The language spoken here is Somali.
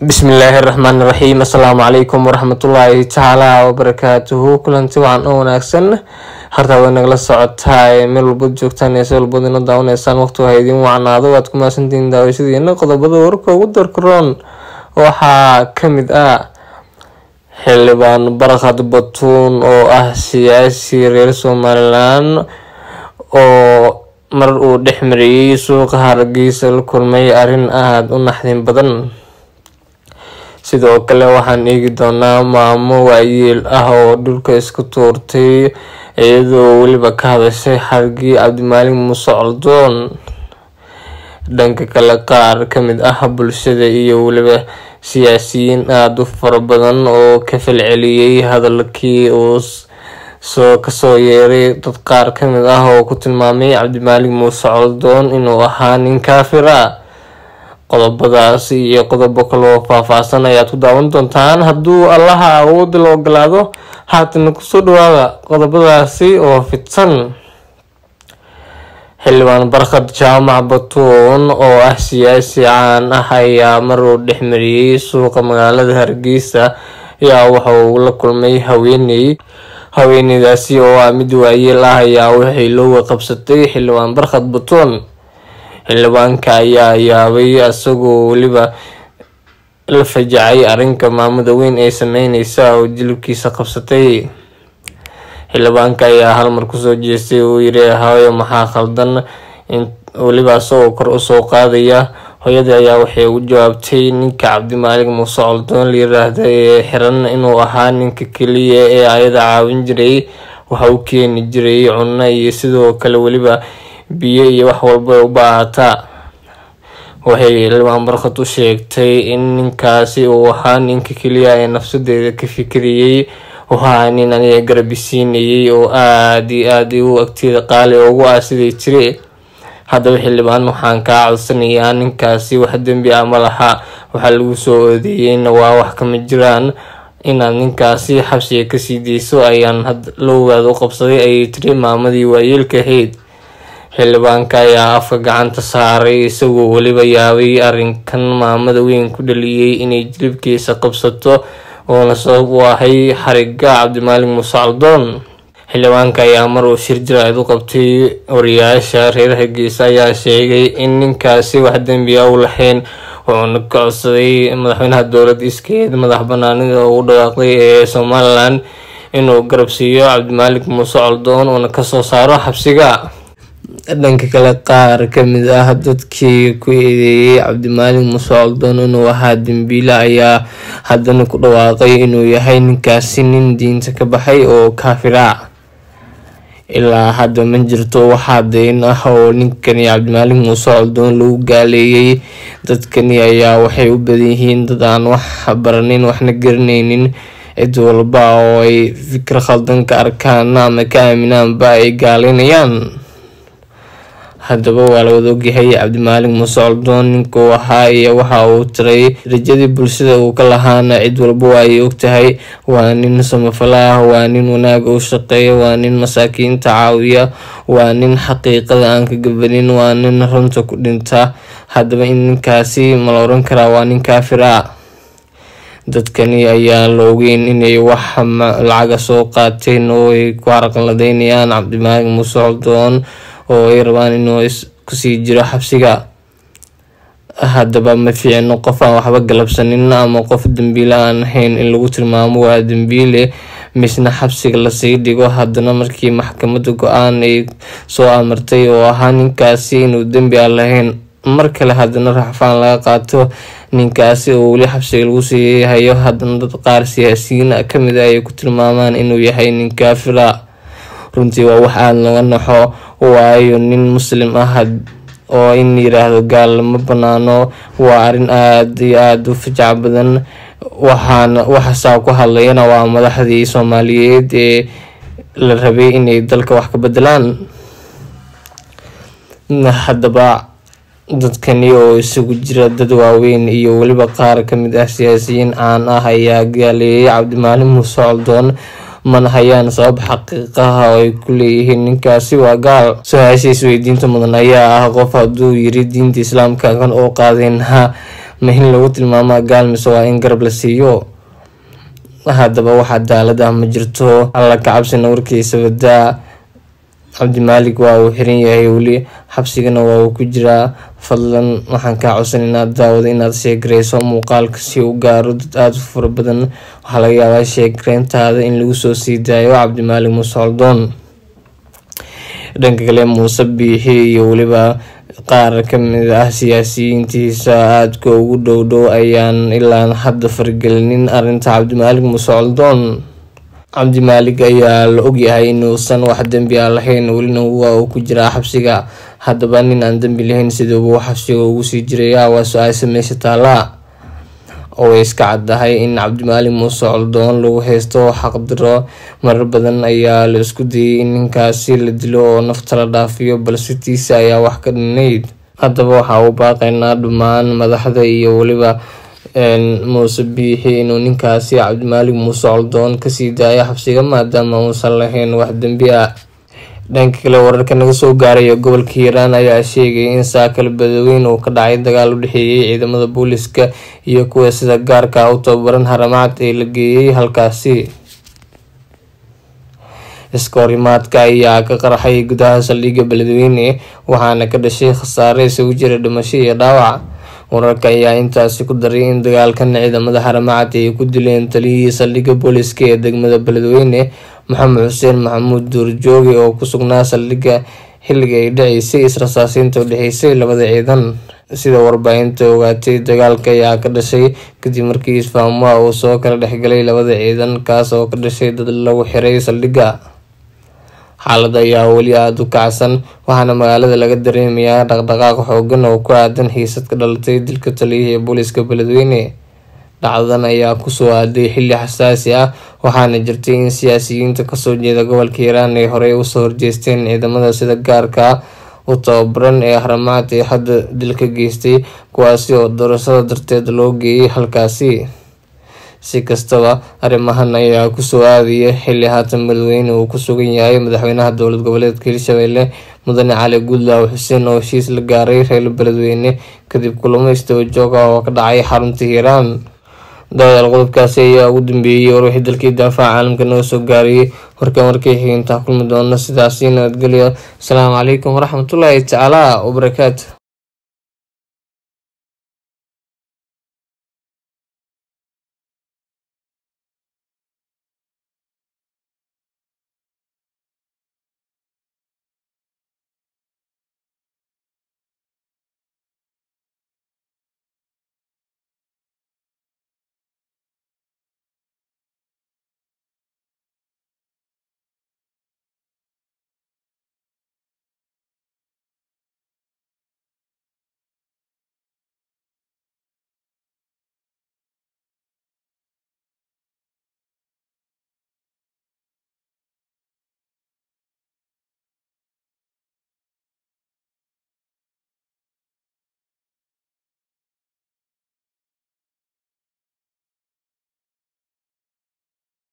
bismillaahi raxmaani raxiim assalaamu calaykum waraxmatullaahi tacaala wabarakaatuhu kulanti wacan oo wanaagsan hartaa way nagala socotaa meel walbad joogtaan ee si walbad ina daawanaysaan waqti waa idiin wacnaado waad ku mahadsantihiin daawashadiina qodobada wararka ugu darkaroon waxaa kamid ah xildhibaan barkhad batuun oo ah siyaasi reer somalilan oo mar uu dhex mariyey suuqa hargeysa la kulmay arrin aada u naxdin badan sidoo kale waxaan eegi doonaa maamo waayeel ah oo dhulka isku tuurtay iyadoo weliba ka hadashay xargii cabdimaalig muuse coldoon dhanka kale qaar kamid ah bulshada iyo weliba siyaasiyiin aada u fara badan oo ka falceliyey hadalkii uu soo kasoo yeeray dad qaar kamid ah oo ku tilmaamay cabdimaalig muuse coldoon inuu ahaa nin kaafir ah qodobadaas iyo qodobo kaloo faahfaahsan ayaad ku daawan doontaan hadduu allaha awoodda la ogolaado haatana kusoo dhawaada qodobadaasi oo fidsan xildhibaan barkhad jaamac batuun oo ah siyaasi caan ah ayaa mar uu dhexmariyey suuqa magaalada hargeysa ayaa waxa uu la kulmay haweeney haweeneydaasi oo ah mid waayeel ah ayaa waxay looga qabsatay xildhibaan barkhad batuun xildhibaanka ayaa yaabay isagoo weliba la fajacay arrinka maamada weyn ee sameyneysa oo jilibkiisa qabsatay xildhibaanka ayaa halmar kusoo jeestay uu yiri hooyo maxaa khaldan weliba isagoo kor usoo qaadaya hooyadii ayaa waxay ugu jawaabtay ninka cabdimaalig muuse coldoon la yiraahda ee xiran inuu ahaa ninka keliya ee ayada caawin jiray waxa u keeni jiray cunno iyo sidoo kale weliba biyo iyo wax walba u baahataa waxay xildhibaan barkhad u sheegtay in ninkaasi uu ahaa ninka keliya ee nafsadeeda ka fikiriyey u ahaa nin aniga garabisiinayay oo aada iyo aada u agteeda qaali ugu ah siday jire haddaba xildhibaan waxaan kaa codsanayaa ninkaasi wax dembi ah ma laha waxaa lagu soo odeeyeyna waa wax kama jiraan inaad ninkaasi xabsiga kasii deyso ayaan lowgaad u qabsaday ayay tiri maamadii waayeelka ahayd xildhibaanka ayaa afka gacanta saaray isagoo weliba yaabay arrinkan maamada weyn ku dhaliyey inay jilibkiisa qabsato oona sabab u ahay xariga cabdimaalig muuse caldoon xildhibaanka ayaa mar uu shir jiraad u qabtay wariyaasha reer hargeysa ayaa sheegay in ninkaasi wax dembi a u lahayn wuxuuna ka codsaday madaxweynaha dowlad iskeed madax banaanida ugu dhawaaqday ee somalilan inuu garab siiyo cabdimaalig muuse coldoon uuna kasoo saaro xabsiga dhanka kale qaar kamid ah dadkii ku eedeeyey cabdimaalig muuse coldoon inuu ahaa dembiile ayaa haddana ku dhawaaqay inuu yahay ninkaasi nin diinta ka baxay oo kaafira ilaa hadda ma jirto waxaa dayn ah oo ninkani cabdimaalig muuse coldoon lagu gaaleeyey dadkani ayaa waxay u badan yihiin dad aan wax baranin waxna garaneynin cid walba oo ay fikir khaldan ka arkaan ama ka aaminaanba ay gaaleynayaan haddaba waa la wada ogyahay cabdimaalig muuse coldoon ninkuu ahaa iyo waxa uu tiray rajadii bulshada uu ka lahaana cid walba waa ay ogtahay waa nin samafala ah waa nin wanaag u shaqeeya waa nin masaakiinta caawiya waa nin xaqiiqada aan ka gabanin waa nin runta ku dhinta haddaba in ninkaasi ma la oran karaa waa nin kaafir ah dadkani ayaa la ogeyn inay wax lacaga soo qaateen oo ay ku carqaladeynayaan cabdimaalig muuse coldoon oo ay rabaan inuu kusii jiro xabsiga haddaba ma fiicno qof aan waxba galabsanin ama qof dembiile aan ahayn in lagu tilmaamo waa dembiile misna xabsiga lasii dhigo haddana markii maxkamadda go-aan ay soo amartay oo ahaa ninkaasi inuu dembi aan lahayn mar kale haddana raxfaan laga qaato ninkaasi oo weli xabsiga lagu sii hayo haddana dad qaar siyaasiyiin kamid ah ay ku tilmaamaan inuu yahay nin kaafira runtii waa wax aada laga naxo waayo nin muslim ah oo in yiraahdo gaal ma banaano waa arrin aada iyo aada u fajac badan waxaana waxasaa ku hadlayana waa madaxdii soomaaliyeed ee la rabay inay dalka wax ka bedelaan haddaba dadkani oo isugu jira dad waaweyn iyo weliba qaar kamid ah siyaasiyiin caan ah ayaa gaaleeyay cabdimaalig muuse coldoon mana hayaan sabab xaqiiqaha oo ay ku leeyihiin ninkaasi waa gaal su-aasha isweydiinta mudan ayaa ah qof hadduu yiri diinta islaamka kan oo qaadeen ha ma in lagu tilmaamaa gaal mise waa in garab la siiyo haddaba wax cadaalad ah ma jirto alla ka cabsina warkiisa badaa cabdimaalik waa uu xiran yahay weli xabsigana waa uu ku jiraa fadlan waxaan kaa codsan inaad daawado inaad sheegareyso muuqaalka si u gaaro dad aada u fara badan waxaa laga yaabaa sheegareyntaada in lagu soo sii daayo cabdimaalik muuse coldoon dhanka kale muuse biixi iyo weliba qaar kamid ah siyaasiyiintiisa aadka ugu dhow dhow ayaan ilaa hadda fargelinin arinta cabdimaalik muuse coldoon cabdimaalik ayaa la ogyahay inuusan wax dembi a lahayn welina waa uu ku jiraa xabsiga haddaba nin aan dembi lahayn siduuba xabsiga ugu sii jiraya waa su-aasha meesha taala oo way iska caddahay in cabdimaalik muuse coldoon lagu haysto xaqdiro marar badan ayaa la isku dayay in ninkaasi la dilo oo nafta la dhaafiyo balse tiisa ayaa wax ka dhinayd haddaba waxaa u baaqaynaa dhammaan madaxda iyo weliba muuse biixi inuu ninkaasi cabdimaalik muuse coldoon kasii daayo xabsiga maadaama uusan lahayn wax dembi ah dhanka kale wararka naga soo gaaraya gobolka hiiraan ayaa sheegay in saakal badaweyn uu ka dhacay dagaal u dhexeeyay ciidamada booliska iyo kuwa sida gaarka u tababaran haramacad ee la geeyay halkaasi iska horimaadka ayaa ka qarxay gudaha saldhigga beledweyne waxaana ka dhashay khasaare isugu jira dhimasho iyo dhaawac wararka ayaa intaasi ku daray in dagaalkan ciidamada haramacad ay ku dileen taliyihii saldhigga booliska ee degmada beledweyne maxamed xuseen maxamuud duurjooge oo ku sugnaa saldhigga xilliga ay dhaceysay israsaasiinta u dhexeysay labada ciidan sida warbaahinta ogaatay dagaalka ayaa ka dhashay kadib markii isfahmuha uu soo kala dhexgalay labada ciidan kaas oo ka dhashay dad lagu xiray saldhigga xaalada ayaa weli aada u kacsan waxaana magaalada laga dareemayaa dhaqdhaqaaq xoogan oo ku aadan xiisad ka dhalatay dilka taliyihii booliska beledweyne dhacdadan ayaa kusoo aaday xilli xasaasi ah waxaana jirtay in siyaasiyiinta kasoo jeeda gobolka hiiraan ay horey usoo horjeesteen ciidamada sida gaarka u tababaran ee haramacad ee hadda dilka geystay kuwaasi oo doorashada darteed loo geeyay halkaasi si kastaba arrimahan ayaa kusoo aadaya xilli haatan beledweyne uu ku sugan yahay madaxweynaha dowlad goboleedka hirshabelle mudane cali guudlaaw xuseen oo heshiis la gaaray reer beledweyne kadib kulamo istaba joog ah oo ka dhacay xarunta hiiraan daawadaal qodobkaasi ayaa ugu dambeeyey warwixii dalkii daafaca caalamka naga soo gaarayay warkan warkay xigintaa kulmi doona sidaasi nabadgelyo asalaamu calaykum waraxmatullaahi tacaala wabarakaatu